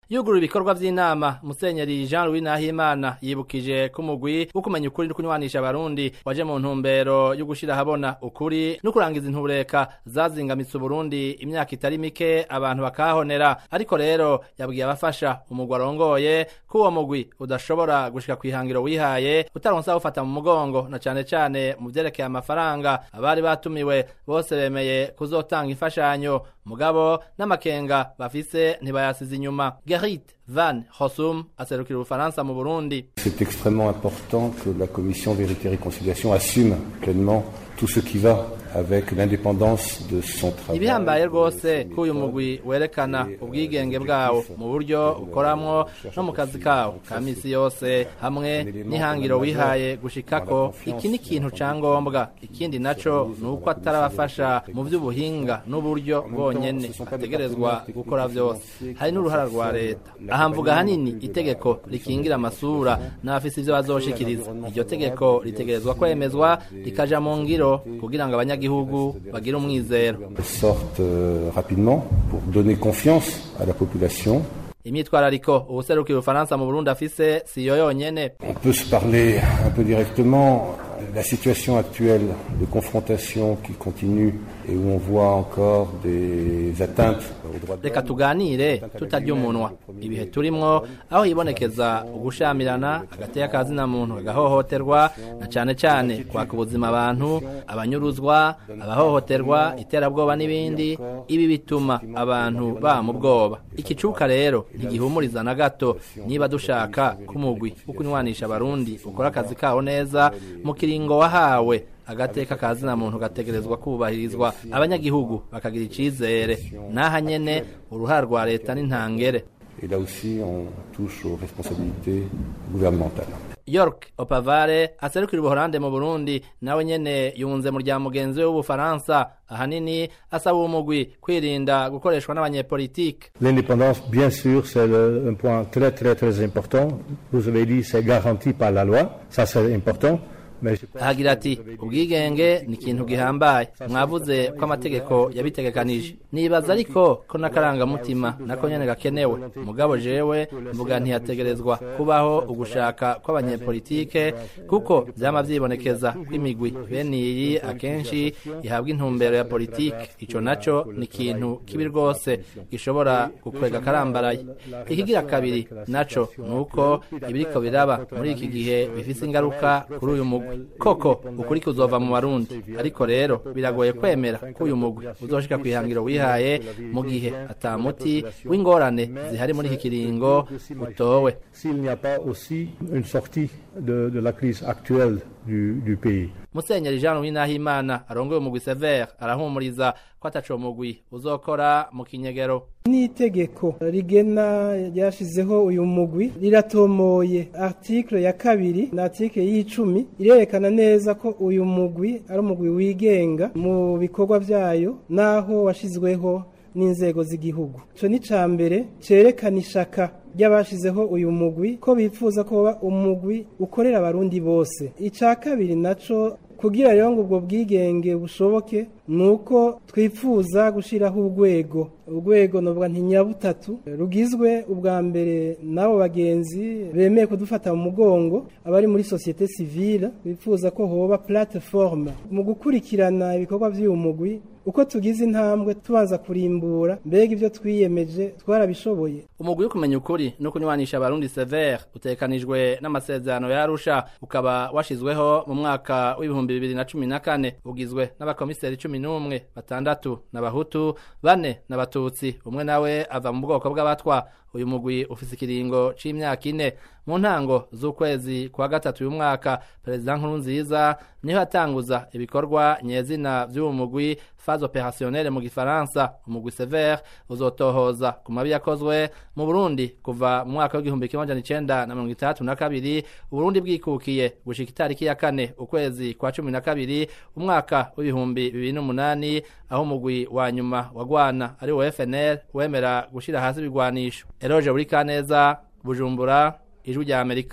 yugurura ibikorwa vy'inama musenyeri Jean Louis Nahimana yibukije ko umugwi wo kumenya ukuri no kunywanisha abarundi waje mu ntumbero yo gushira habona ukuri no kurangiza intureka zazingamitse Burundi imyaka itari mike abantu bakahonera ariko rero yabwiye abafasha umugwi arongoye ko uwo mugwi udashobora gushika kwihangiro wihaye utaronsa ufata mu mugongo na cane cane mu vyerekeye amafaranga abari batumiwe bose bemeye kuzotanga imfashanyo mugabo n'amakenga bafise ntibayasize inyuma Gerrit Van Hossum aserukira Ubufaransa mu Burundi C'est extrêmement important que la commission Vérité et Réconciliation assume pleinement tout ce qui va avec l'indépendance de son travail. ibihambaye rwose ko uyu mugwi werekana ubwigenge bwawo mu buryo ukoramwo no mu kazi kawo ka misi yose hamwe n'ihangiro wihaye gushikako iki ni ikintu ca ngombwa ikindi naco ni uko atarabafasha mu vy'ubuhinga n'uburyo bwonyene ategerezwa gukora vyose hari n'uruhara rwa leta aha mvuga hanini itegeko rikingira amasura n'abafise ivyo bazoshikiriza iryo tegeko ritegerezwa kwemezwa rikaja mu ngiro kugira ngo abanyagihugu bagire umwizero sorte euh, rapidement pour donner confiance à la population. imyitwarariko uwuserukira ubufaransa mu burundi afise siyo yonyene On peut se parler un peu directement. La situation actuelle de confrontation qui continue et où on voit encore des atteintes aux droits de reka l'homme. tuganire tutarya umunwa ibihe turimwo aho hibonekeza ugushamirana hagati y'akazina muntu agahohoterwa na cane cane kwaka ubuzima abantu abanyuruzwa abahohoterwa iterabwoba n'ibindi ibi bituma abantu ba mu bwoba ikicuka rero ntigihumuriza na gato niba dushaka ko umugwi wo kunywanisha abarundi ukora akazi kawo neza mu kiringo wahawe agateka kazina muntu gategerezwa kubahirizwa abanyagihugu bakagira icizere naha nyene uruhara rwa leta n'intangere Et là aussi, on touche aux responsabilités gouvernementales. York Opavare aserukira ubuholande mu Burundi nawe nyene yunze mu rya mugenzi we w'ubufaransa ahanini asaba uwo mugwi kwirinda gukoreshwa n'abanyepolitike L'indépendance, bien sûr, c'est le- un point très très très important. Vous avez dit c'est garanti par la loi, ça c'est important. Mais je pense ahagira ati ubwigenge ni ikintu gihambaye mwavuze ko amategeko yabitegekanije nibaza ariko ko n'akarangamutima nako nyene gakenewe mugabo jewe mvuga ntiyategerezwa kubaho ugushaka kw'abanyepolitike kuko vyama vyibonekeza ko imigwi bene iyi akenshi ihabwa intumbero ya politike ico naco ni ikintu kibi rwose gishobora gukwega akarambaraye ikigira kabiri naco ni uko ibiriko biraba muri iki gihe bifise ingaruka kuri uyu mugwi koko ukuri kuzova mu barundi ariko rero biragoye kwemera ko uyu mugwi uzoshika kwihangiro wihaye mu gihe ata muti w'ingorane zihari muri iki kiringo utowe s'il n'y a pas aussi une sortie de, de la crise actuelle du, du pays. musenyeri jean louis nahimana arongoye umugwi sever arahumuriza ko ataco mugwi uzokora mu kinyegero n'itegeko rigena ryashizeho uyu mugwi riratomoye article ya kabiri na article y'icumi irerekana neza ko uyu mugwi ari umugwi wigenga mu bikorwa vyayo naho washizweho n'inzego z'igihugu ico ni ca mbere cerekana ishaka ry'abashizeho uyu mugwi ko bifuza ko woba umugwi ukorera abarundi bose ica kabiri naco kugira rero ngo ubwo bwigenge bushoboke ni uko twifuza gushyiraho urwego urwego novuga nti nyabutatu rugizwe ubwa mbere n'abo bagenzi bemeye kudufata mu mugongo abari muri sosiyete sivile bifuza ko hoba platiforme mu gukurikirana ibikorwa by'uyu mugwi uko tugize intambwe tubanza kurimbura mbega ibyo twiyemeje twarabishoboye umugwi wo kumenya ukuri no kunywanisha abarundi sever utekanijwe n'amasezerano ya arusha ukaba washizweho mu mwaka w'ibihumbi bibiri na cumi na kane ugizwe n'abakomiseri cumi n'umwe batandatu n'abahutu bane n'abatutsi umwe nawe ava mu bwoko bw'abatwa uyu mugwi ufise ikiringo c'imyaka ine mu ntango z'ukwezi kwa gatatu uyu mwaka perezida nkurunziza niho yatanguza ibikorwa nyezina vy'uwo mugwi phase opérationnelle mu gifaransa umugwi sever uzotohoza ku mabi yakozwe mu burundi kuva mu mwaka w'igihumbi kimwe amajana icenda na mirongo itandatu na kabiri uburundi bwikukiye gushika itariki ya kane ukwezi kwa cumi na kabiri umwaka w'ibihumbi bibiri n'umunani aho umugwi wa nyuma wagwana ari wo fnl wemera gushira hasi ibigwanisho eroje buri kaneza bujumbura ijwi rya amerika